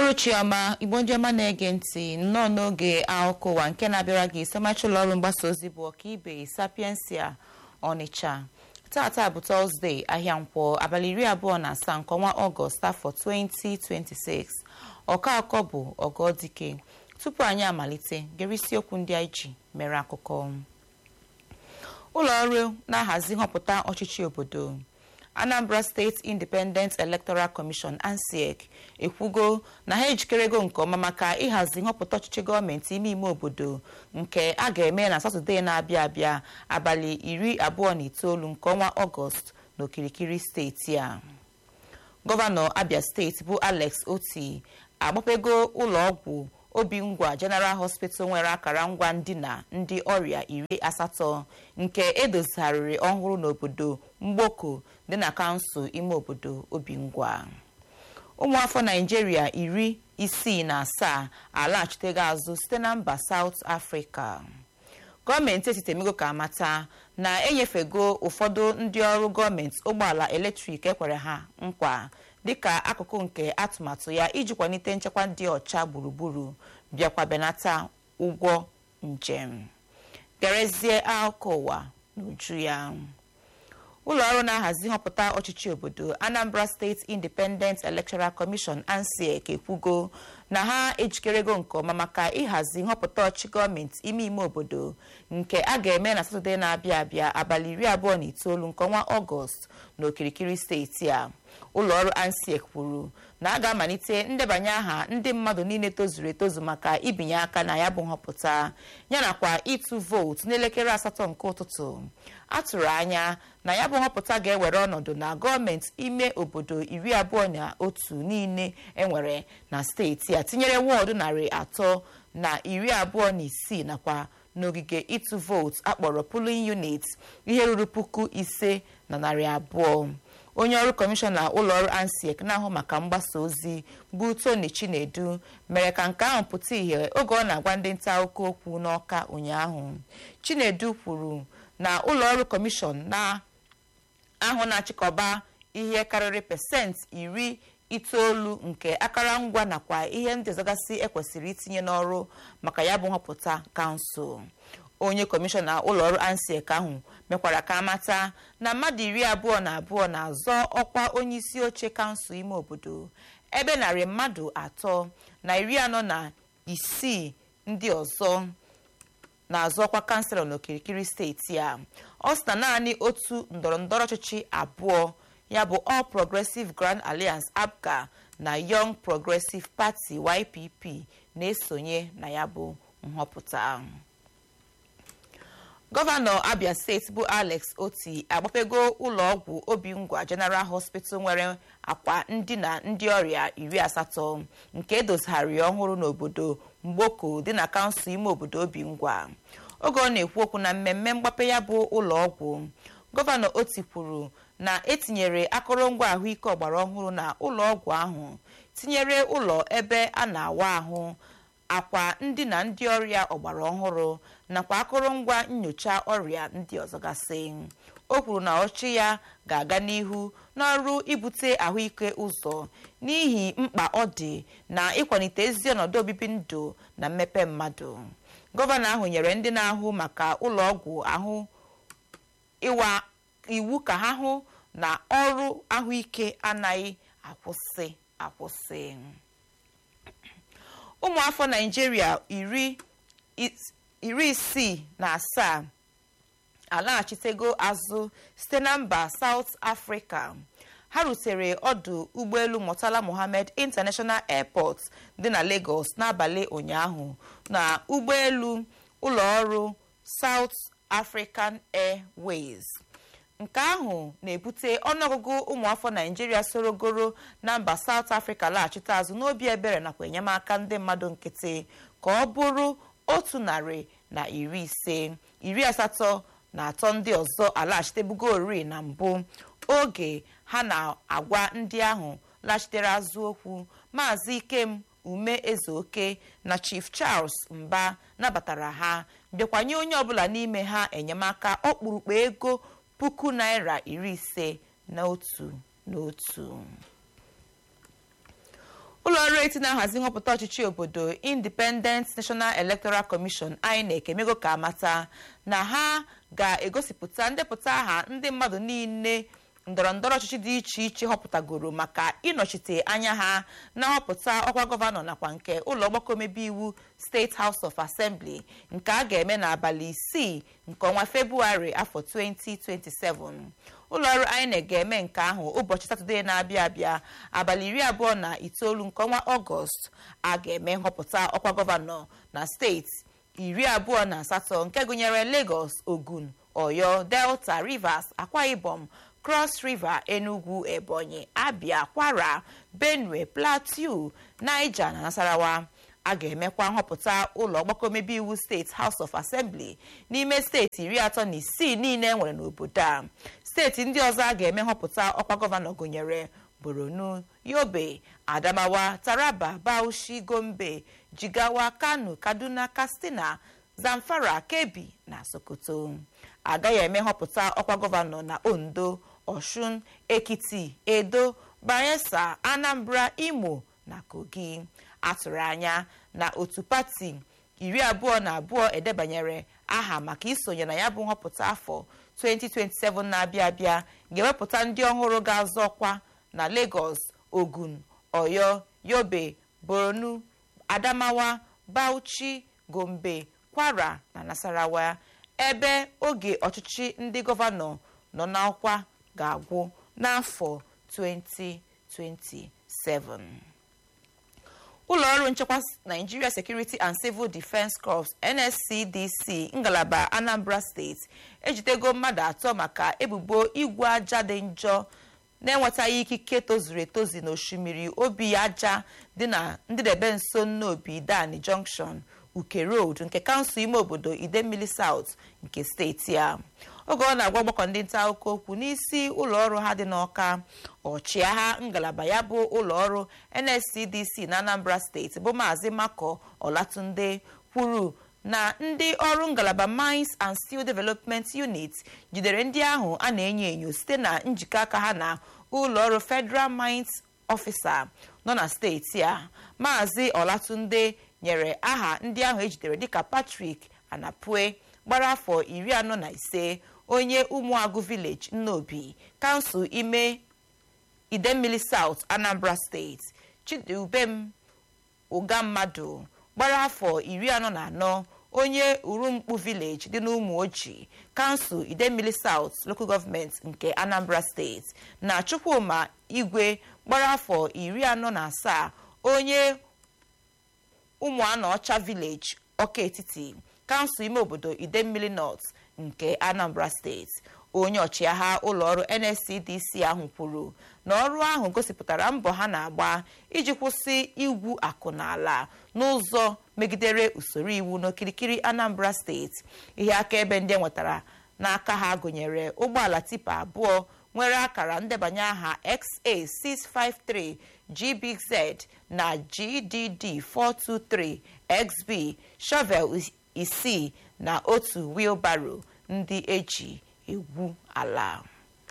uhuruchi ọma igbo ndị ọma na-ege ntị nnọọ n'oge akụkọ ụwa nke na-abịara gị sọmachi ụlọ ọrụ mgbasa ozi bụ ọkaibe sapiensia ọnịcha tata bụ tọzdee ahịa nkwọ abalị iri abụọ na asaa nke ọnwa ọgọst afọ 2026 ọka akọ bụ ọgọdike tupu anyị amalite gere isiokwu ndị anyị ji mere akụkọ ụlọ ọrụ na-ahazi nhọpụta ọchịchị obodo anambra steeti independent electoral commission ansiec ekwugo na ha ejikerego nke ọma maka ịhazi nhọpụta ọchịchị gọọmenti ime ime obodo nke a ga-eme na satọde na-abịa abịa abalị iri abụọ na itoolu nke ọnwa ọgọst n'okirikiri steeti a gọvanọ abia steeti bụ alex oti agbapego ụlọ ọgwụ obingwa general hospital nwere akara ngwa ndina ndị ọrịa iri asatọ nke edozigharịrị ọhụrụ n'obodo mgboko dị na kansụl ime obodo obingwa ụmụafọ naijiria iri isii na asaa alaghachitego azụ site na mba saut afrịka gọọmenti etiti emego ka amata na enyefego ụfọdụ ndị ọrụ gọọmenti ụgbọala eletrik ekwere ha nkwa dịka akụkụ nke atụmatụ ya iji kwalite nchekwa dị ọcha gburugburu bịakwa benata ụgwọ njem gerezie akụkọ ụwa n'uju ya ụlọ ọrụ na-ahazi nhọpụta ọchịchị obodo anambra steeti independent electoral commission ansiec ekwugo na ha ejikerego nke ọma maka ịhazi nhọpụta ọchịchị gọọmenti ime ime obodo nke a ga-eme na satọde na-abịa abịa abalị iri abụọ na itoolu nke ọnwa ọgọst n'okirikiri steeti a ụlọ ọrụ ansiec kwuru na a ga-amalite ndebanye aha ndị mmadụ niile tozuru etozu maka ibinye aka na ya bụ nhọpụta yanakwa ịtụ vootu n'elekere asatọ nke ụtụtụ a tụrụ anya na ya bụ nhọpụta ga-ewere ọnọdụ na gọọmenti ime obodo iri abụọ na otu niile enwere na steeti a tinyere wọọdụ narị atọ na iri abụọ na isii nakwa n'ogige ịtụ vootu akpọrọ polling unit ihe ruru puku ise na narị abụọ onye ọrụ kọmishọna ụlọọrụ ansiec na-ahụ maka mgbasa ozi bụ tony chinedu mere ka nke ahụ pụta ìhè oge ọ na-agwa ndị nta akụkọ okwu n'ọka ụnyaahụ chinedu kwuru na ụlọọrụ kọmishọn na-ahụ na-achịkọba ihe karịrị pasentị iri itoolu nke akụrụngwa nakwa ihe ndị ọzọgasị ekwesịrị itinye n'ọrụ maka ya bụ nhọpụta kansụl onye kọmishọna ụlọọrụ ansiec ahụ mekwara ka amata na mmadụ iri abụọ na abụọ na-azọ ọkwa onye isi oche kansụl ime obodo ebe narị mmadụ atọ na iri anọ na isii ndị ọzọ na-azọ ọkwa kanselọ n'okirikiri steeti a ọ sị na naanị otu ndọrọndọrọ ọchịchị abụọ ya bụ all progressive grand alliance apga na young progressive party ypp na-esonye na ya bụ nhọpụta gọvanọ abia steeti bụ alex oti agbapego ụlọọgwụ obingwa general hospital nwere akwa ndina ndị ọrịa iri asatọ nke edozigharị ọhụrụ n'obodo mgboko dị na kansụl ime obodo obingwa oge ọ na-ekwu okwu na mmemme mgbape ya bụ ụlọọgwụ gọvanọ oti kwuru na etinyere akụrụngwa ahụike ọgbara ọhụrụ na ụlọọgwụ ahụ tinyere ụlọ ebe a na-awa ahụ akwa ndina ndị ọrịa ọgbara ọhụrụ nakwa akụrụngwa nyocha ọrịa ndị ọzọ gasị o kwuru na ọchị ya ga-aga n'ihu n'ọrụ ibute ahụike ụzọ n'ihi mkpa ọ dị na ịkwalite ezi ọnọdụ obibi ndụ na mmepe mmadụ gọvanọ ahụ nyere ndị na-ahụ maka ụlọọgwụ ahụ ịwa iwu ka ha hụ na ọrụ ahụike anaghị akwụsị akwụsị ụmụafọ naijiria iri isii na asaa alaghachitego azụ site na mba south africa ha rutere ọdụ ụgbọelu murtala mohammed international airport dị na lagos n'abalị ụnyaahụ na ụgbọelu ụlọọrụ south african airways nke ahụ na-ebute ọnụọgụgụ ụmụafọ naijiria sorogoro na mba south africa laghachite azụ n'obi ebere nakwa enyemaka ndị mmadụ nkịtị ka ọ bụrụ otu narị na iri ise iri asatọ na atọ ndị ọzọ alaghachitebugo oriri na mbụ oge ha na-agwa ndị ahụ laghachitere azụ okwu maazị ikem ume ezeoke na chief charles mba nabatara ha bịakwanye onye ọbụla n'ime ha enyemaka ọkpụrụkpụ ego puku naira iri ise na otu n'otu ụlọ ọrụ eti na-ahazi nhọpụta ọchịchị obodo independent national electoral commission inec emego ka amata na ha ga-egosipụta ndepụta aha ndị mmadụ niile ndọrọ ndọrọ ọchịchị dị iche iche họpụtagoro maka ịnọchite anya ha na nhọpụta ọkwa gọvanọ nakwa nke ụlọ ọgbakọ omebe iwu steeti house of assembly nke a ga-eme n'abalị isii nke ọnwa februarị afọ 2027 ụlọọrụ inec ga-eme nke ahụ ụbọchị satọde na-abịa abịa abalị iri abụọ na itoolu nke ọnwa ọgọst a ga-eme nhọpụta ọkwa gọvanọ na steeti iri abụọ na asatọ nke gụnyere lagos ogun oyo delta rivers akwa ibom cross river enugu ebonyi abia kwara benue plateau niger na nasarawa a ga-emekwa nhọpụta ụlọ ọgbakọ omebe iwu steeti house of assembly n'ime steeti iri atọ na isii niile nwere n'obodo a steeti ndị ọzọ a ga-eme nhọpụta ọkwa gọvanọ gụnyere borno yobe adamawa taraba bauchi gombe jigawa kano kaduna katsina zamfara kebbi na sokoto agaghị eme nhọpụta ọkwa gọvanọ na ondo oshun ekiti edo bayelsa anambra imo na kogi atụrụ anya na otu pati iri abụọ na abụọ edebanyere aha maka isonye na ya bụ nhọpụta afọ 2027 na-abịa abịa ga-ewepụta ndị ọhụrụ ga-azọ ọkwa na lagos ogun oyo yobe borno adamawa bauchi gombe kwara na nasarawa ebe oge ọchịchị ndị gọvanọ nọ n'ọkwa ga-agwụ n'afọ 2027 ụlọọrụ nchekwa nigeria security and civil defense corps nscdc ngalaba anambra steeti ejidego mmadụ atọ maka ebubo igwe aja dị njọ na-enwetaghị ikike tozuru etozu n'osimiri obi aja dị na ndịdebe nso nnobi dani junction uke road nke kansụl ime obodo idemmili south nke steeti a oge ọ na-agwa ọgbakọ ndị nta akụkọ okwu n'isi ụlọọrụ ha dị n'ọka ọchịagha ngalaba ya bụ ụlọọrụ nscdc na anambra steeti bụ maazị mako olatunde kwuru na ndị ọrụ ngalaba mines and steel development unit jidere ndị ahụ a na-enyo enyo site na njikọ aka ha na ụlọọrụ federal mines officer nọ na steeti a maazị olatunde nyere aha ndị ahụ ejidere dịka patrick anapue gbara afọ iri anọ na ise onye ụmụagụ village nnobi kansụl ime idemmili south anambra steeti chidubem ụga mmadụ gbara afọ iri anọ na anọ onye urumkpu village dị n'ụmụ oji kansụl idemmili south local government nke anambra steeti na chukwuma igwe gbara afọ iri anọ na asaa onye ụmụanọcha village ọka etiti kansụl ime obodo idemmili north nke anambra steeti onye ọchịagha ụlọọrụ nscdc ahụ kwuru na ọrụ ahụ gosipụtara mbọ ha na-agba iji kwụsị igwu akụ na ala n'ụzọ megidere usoro iwu n'okirikiri anambra steeti ihe akaebe ndị enwetara n'aka ha gụnyere ụgbọala tipa abụọ nwere akara ndebanye aha xa653 gbz na gdd 423 xb shovel isii na otu wheelbarrow ndị eji egwu ala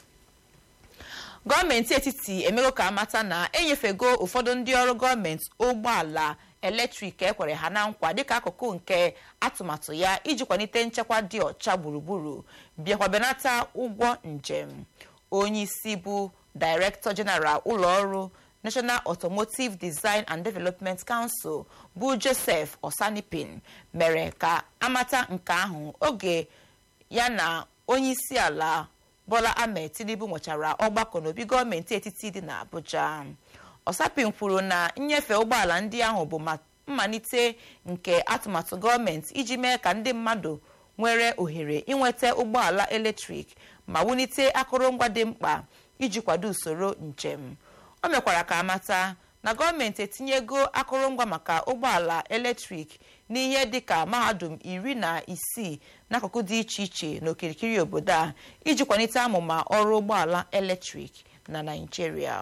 gọọmenti etiti emego ka amata na enyefego ụfọdụ ndị ọrụ gọọmenti ụgbọala eletrik ekwere ha na nkwa dịka akụkụ nke atụmatụ ya iji kwalite nchekwa dị ọcha gburugburu bịakwa benata ụgwọ njem onye isi bụ director general ụlọọrụ national automotive design and development council bụ joseph osanipin mere ka amata nke ahụ oge ya na onye isi ala bola ahmed tinubu nwechara ọgbakọ n'obi gọọmenti etiti dị n'abuja osapin kwuru na nnyefe ụgbọala ndị ahụ bụ mmalite nke atụmatụ gọọmenti iji mee ka ndị mmadụ nwere ohere inweta ụgbọala eletrik ma wulite akụrụngwa dị mkpa iji kwado usoro njem o mekwara ka amata na gọọmenti etinyego akụrụngwa maka ụgbọala eletrik n'ihe dịka mahadum iri na isii n'akụkụ dị iche iche n'okirikiri obodo a iji kwalite amụma ọrụ ụgbọala eletrik na naijiria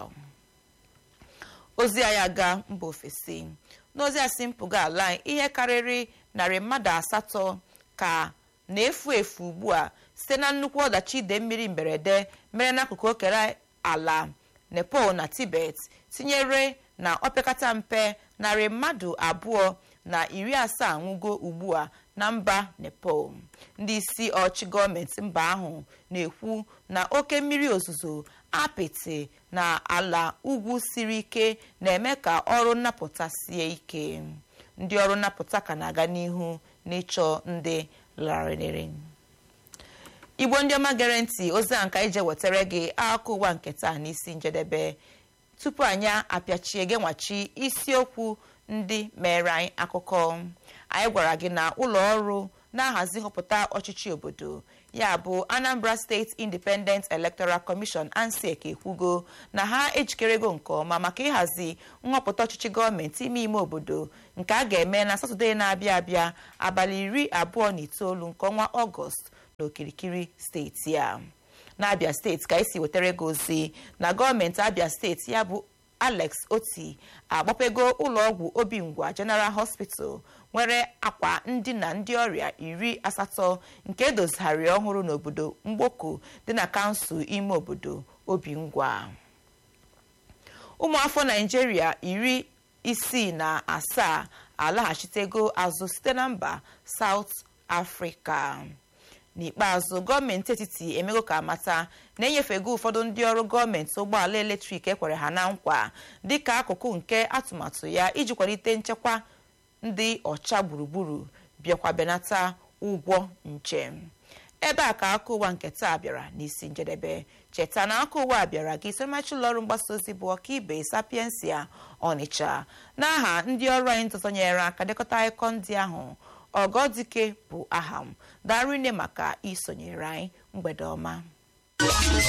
ozi anyị aga mba ofesi n'ozi asị mpụga ala ihe karịrị narị mmadụ asatọ ka na-efu efu ugbu a site na nnukwu ọdachi ide mmiri mberede mere n'akụkụ okere ala nepal na tibet tinyere na opekata mpe narị mmadụ abụọ na iri asaa nwụgo ugbu a na mba nepal ndị isi ọchị gọọmenti mba ahụ na-ekwu na oke mmiri ozuzo apịtị na ala ugwu siri ike na-eme ka ọrụ nnapụta sie ike ndị ọrụ nnapụta ka na-aga n'ihu n'ịchọ ndị larịrị igbo ndị ọma gere ntị ozi a nka ije wetara gị akụkọ ụwa nke taa n'isi njedebe tupu anyị apịachie gị nwachi isiokwu ndị mere anyị akụkọ anyị gwara gị na ụlọ ọrụ na-ahazi nhọpụta ọchịchị obodo ya bụ anambra steeti independent electoral commission ansec ekwugo na ha ejikerego nke ọma maka ịhazi nhọpụta ọchịchị gọọmenti ime ime obodo nke a ga-eme na satọde na-abịa abịa abalị iri abụọ na itoolu nke ọnwa ọgọst n'okirikiri steeti a n'abịa steeti ka esi wetara ego ozi na gọọmenti abịa steeti ya bụ alex oti agbapego ụlọọgwụ obingwa general hospital nwere akwa ndina ndị ọrịa iri asatọ nke edozigharị ọhụrụ n'obodo mgboko dị na kansụl ime obodo obingwa ụmụafọ naijiria iri isii na asaa alaghachitego azụ site na mba saut afrịka n'ikpeazụ gọọmenti etiti emego ka amata na-enyefego ụfọdụ ndị ọrụ gọọmenti ụgbọala eletrik ekwere ha na nkwa dịka akụkụ nke atụmatụ ya iji kwalite nchekwa ndị ọcha gburugburu bịakwa benata ụgwọ njem ebe a ka aka ụwa nke taa bịara n'isi njedebe cheta na aka ụwa bịara gị somachi ụlọọrụ mgbasa ozi bụ ọkaibe sapiensia ọnịcha n'aha ndị ọrụ anyị ntụtụnyere aka dekọta akụkọ ndị ahụ ọgọdike bụ aha m darine maka isonyere anyị mgbede ọma